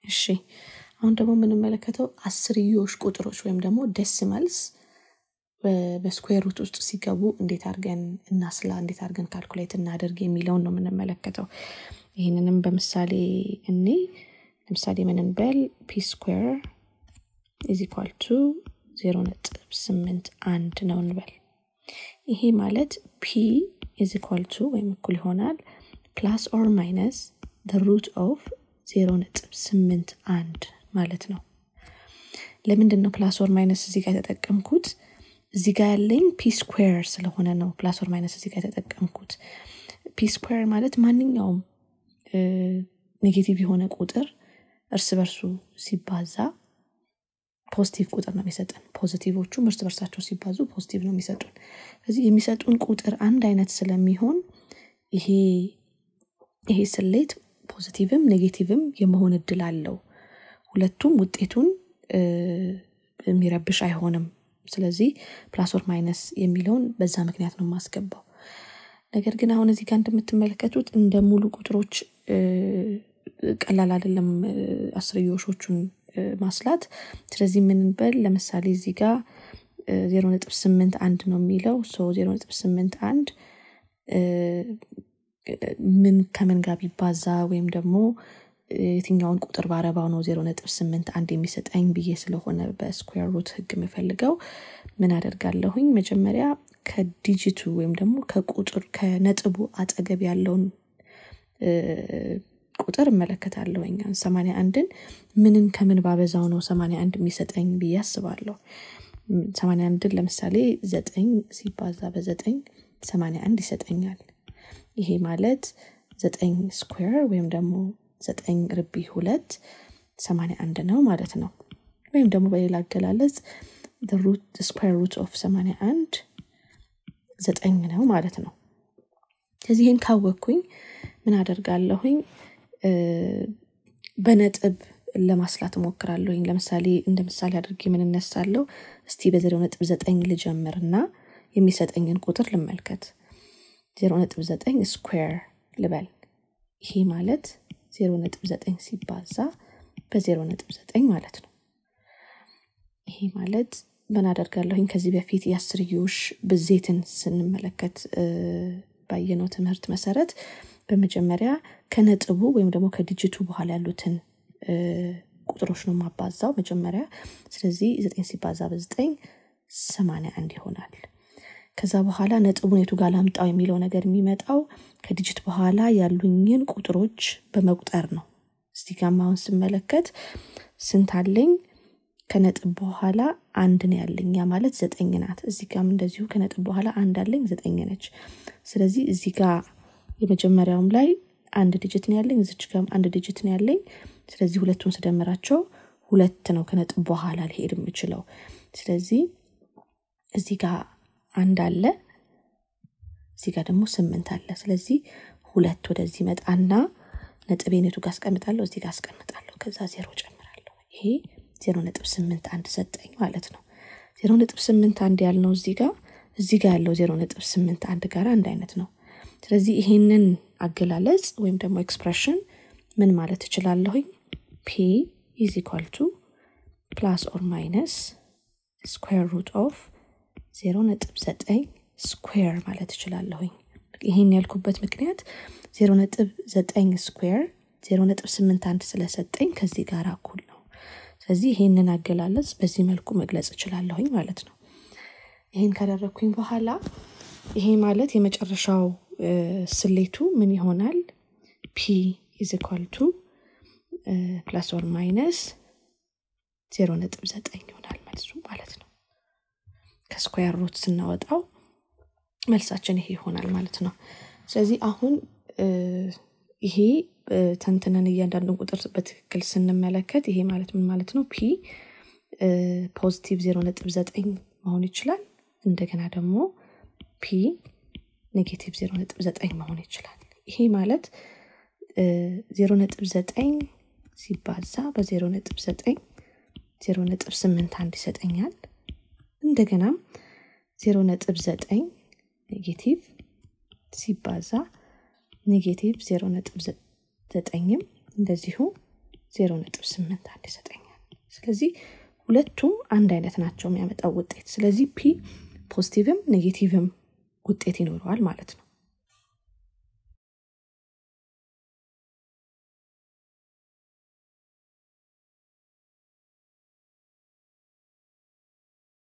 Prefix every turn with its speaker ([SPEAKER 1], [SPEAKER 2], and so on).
[SPEAKER 1] እሺ አሁን ደግሞ የምንመለከተው አስርዮሽ ቁጥሮች ወይም ደግሞ ደስመልስ በስኩዌር ሩት ውስጥ ሲገቡ እንዴት አድርገን እናስላ እንዴት አድርገን ካልኩሌት እናደርግ የሚለውን ነው የምንመለከተው ይህንንም በምሳሌ እኔ ለምሳሌ ምን እንበል ፒ ስኩዌር ኢዝ ኢኳል ቱ ዜሮ ነጥብ ስምንት አንድ ነው እንበል ይሄ ማለት ፒ ኢዝ ኢኳል ቱ ወይም እኩል ይሆናል ፕላስ ኦር ማይነስ ሩት ኦፍ ዜሮ ነጥብ ስምንት አንድ ማለት ነው ለምንድን ነው ፕላስ ኦር ማይነስ እዚህ ጋር የተጠቀምኩት እዚህ ጋር ያለኝ ፒ ስኩዌር ስለሆነ ነው ፕላስ ኦር ማይነስ እዚህ ጋር የተጠቀምኩት ፒ ስኩዌር ማለት ማንኛውም ኔጌቲቭ የሆነ ቁጥር እርስ በርሱ ሲባዛ ፖዚቲቭ ቁጥር ነው የሚሰጠን ፖዚቲቮቹም እርስ በርሳቸው ሲባዙ ፖዚቲቭ ነው የሚሰጡን ስለዚህ የሚሰጡን ቁጥር አንድ አይነት ስለሚሆን ይሄ ይሄ ስሌት ፖዚቲቭም ኔጌቲቭም የመሆን እድል አለው ሁለቱም ውጤቱን የሚረብሽ አይሆንም ስለዚህ ፕላስ ኦር ማይነስ የሚለውን በዛ ምክንያት ነው የማስገባው ነገር ግን አሁን እዚህ ጋር እንደምትመለከቱት እንደ ሙሉ ቁጥሮች ቀላል አይደለም አስርዮሾቹን ማስላት ስለዚህ ምንበል ለምሳሌ እዚህ ጋር ዜሮ ነጥብ ስምንት አንድ ነው የሚለው ዜሮ ነጥብ ስምንት አንድ ምን ከምን ጋር ቢባዛ ወይም ደግሞ የትኛውን ቁጥር ባረባው ነው ዜሮ ነጥብ ስምንት አንድ የሚሰጠኝ ብዬ ስለሆነ በስኩዌር ሩት ህግ የምፈልገው ምን አደርጋለሁኝ መጀመሪያ ከዲጂቱ ወይም ደግሞ ከቁጥር ከነጥቡ አጠገብ ያለውን ቁጥር እመለከታለሁኝ ሰማኒያ አንድን ምንን ከምን ባበዛው ነው ሰማኒያ አንድ የሚሰጠኝ ብዬ አስባለሁ ሰማኒያ አንድን ለምሳሌ ዘጠኝ ሲባዛ በዘጠኝ ሰማኒያ አንድ ይሰጠኛል ይሄ ማለት ዘጠኝ ስኩዌር ወይም ደግሞ ዘጠኝ ርቢ ሁለት ሰማኒያ አንድ ነው ማለት ነው ወይም ደግሞ በሌላ አገላለጽ ስኩዌር ሩት ኦፍ ሰማኒያ አንድ ዘጠኝ ነው ማለት ነው ስለዚህ ይህን ካወቅኩኝ ምን አደርጋለሁኝ በነጥብ ለማስላት እሞክራለሁኝ ለምሳሌ እንደ ምሳሌ አድርጌ ምን እነሳለሁ እስቲ በዜሮ ነጥብ ዘጠኝ ልጀምርና የሚሰጠኝን ቁጥር ልመልከት ዜሮ ነጥብ ዘጠኝ ስኩዌር ልበል ይሄ ማለት ዜሮ ነጥብ ዘጠኝ ሲባዛ በዜሮ ነጥብ ዘጠኝ ማለት ነው ይሄ ማለት ምን አደርጋለሁኝ ከዚህ በፊት የአስርዮሽ ብዜትን ስንመለከት ባየነው ትምህርት መሰረት በመጀመሪያ ከነጥቡ ወይም ደግሞ ከዲጂቱ በኋላ ያሉትን ቁጥሮች ነው ማባዛው መጀመሪያ ስለዚህ ዘጠኝ ሲባዛ በዘጠኝ ሰማኒያ አንድ ይሆናል ከዛ በኋላ ነጥቡን የቱ ጋር ላምጣው የሚለው ነገር የሚመጣው ከዲጂት በኋላ ያሉኝን ቁጥሮች በመቁጠር ነው እስቲ ጋም አሁን ስመለከት ስንት አለኝ ከነጥብ በኋላ አንድ ነው ያለኝ ያ ማለት ዘጠኝ ናት እዚህ ጋም እንደዚሁ ከነጥብ በኋላ አንድ አለኝ ዘጠኝ ነች ስለዚህ እዚህ ጋር የመጀመሪያውም ላይ አንድ ዲጂት ነው ያለኝ እዚች ጋም አንድ ዲጂት ነው ያለኝ ስለዚህ ሁለቱን ስደምራቸው ሁለት ነው ከነጥብ በኋላ ሊሄድ የምችለው ስለዚህ እዚህ ጋር አንድ አለ እዚህ ጋር ደግሞ ስምንት አለ ስለዚህ ሁለት ወደዚህ መጣና ነጥቤን የቱ ጋር አስቀምጣለሁ እዚህ ጋር አስቀምጣለሁ ከዛ ዜሮ ጨምራለሁ ይሄ ዜሮ ነጥብ ስምንት አንድ ሰጠኝ ማለት ነው ዜሮ ነጥብ ስምንት አንድ ያልነው እዚህ ጋር እዚህ ጋር ያለው ዜሮ ነጥብ ስምንት አንድ ጋር አንድ አይነት ነው ስለዚህ ይሄንን አገላለጽ ወይም ደግሞ ኤክስፕሬሽን ምን ማለት እችላለሁኝ ፒ ኢዝ ኢኳል ቱ ፕላስ ኦር ማይነስ ስኩዌር ሩት ኦፍ ዜሮ ነጥብ ዘጠኝ ስኩዌር ማለት እችላለሁኝ ይህን ያልኩበት ምክንያት ዜሮ ነጥብ ዘጠኝ ስኩዌር ዜሮ ነጥብ ስምንት አንድ ስለሰጠኝ ከዚህ ጋር እኩል ነው ስለዚህ ይህንን አገላለጽ በዚህ መልኩ መግለጽ እችላለሁኝ ማለት ነው ይህን ካደረግኩኝ በኋላ ይሄ ማለት የመጨረሻው ስሌቱ ምን ይሆናል ፒ ኢዝ ኢኳል ቱ ፕላስ ኦር ማይነስ ዜሮ ነጥብ ዘጠኝ ይሆናል መልሱ ማለት ነው ከስኳር ሩት ስናወጣው መልሳችን ይሄ ይሆናል ማለት ነው ስለዚህ አሁን ይሄ ተንትነን እያንዳንዱን ቁጥር በትክክል ስንመለከት ይሄ ማለት ምን ማለት ነው ፒ ፖዚቲቭ ዜሮ ነጥብ ዘጠኝ መሆን ይችላል እንደገና ደግሞ ፒ ኔጌቲቭ ዜሮ ነጥብ ዘጠኝ መሆን ይችላል ይሄ ማለት ዜሮ ነጥብ ዘጠኝ ሲባዛ በዜሮ ነጥብ ዘጠኝ ዜሮ ነጥብ ስምንት አንድ ይሰጠኛል እንደገናም ዜሮ ነጥብ ዘጠኝ ኔጌቲቭ ሲባዛ ኔጌቲቭ ዜሮ ነጥብ ዘጠኝም እንደዚሁ ዜሮ ነጥብ ስምንት አንድ ይሰጠኛል። ስለዚህ ሁለቱም አንድ አይነት ናቸው የሚያመጣው ውጤት። ስለዚህ ፒ ፖዚቲቭም ኔጌቲቭም ውጤት ይኖረዋል ማለት ነው።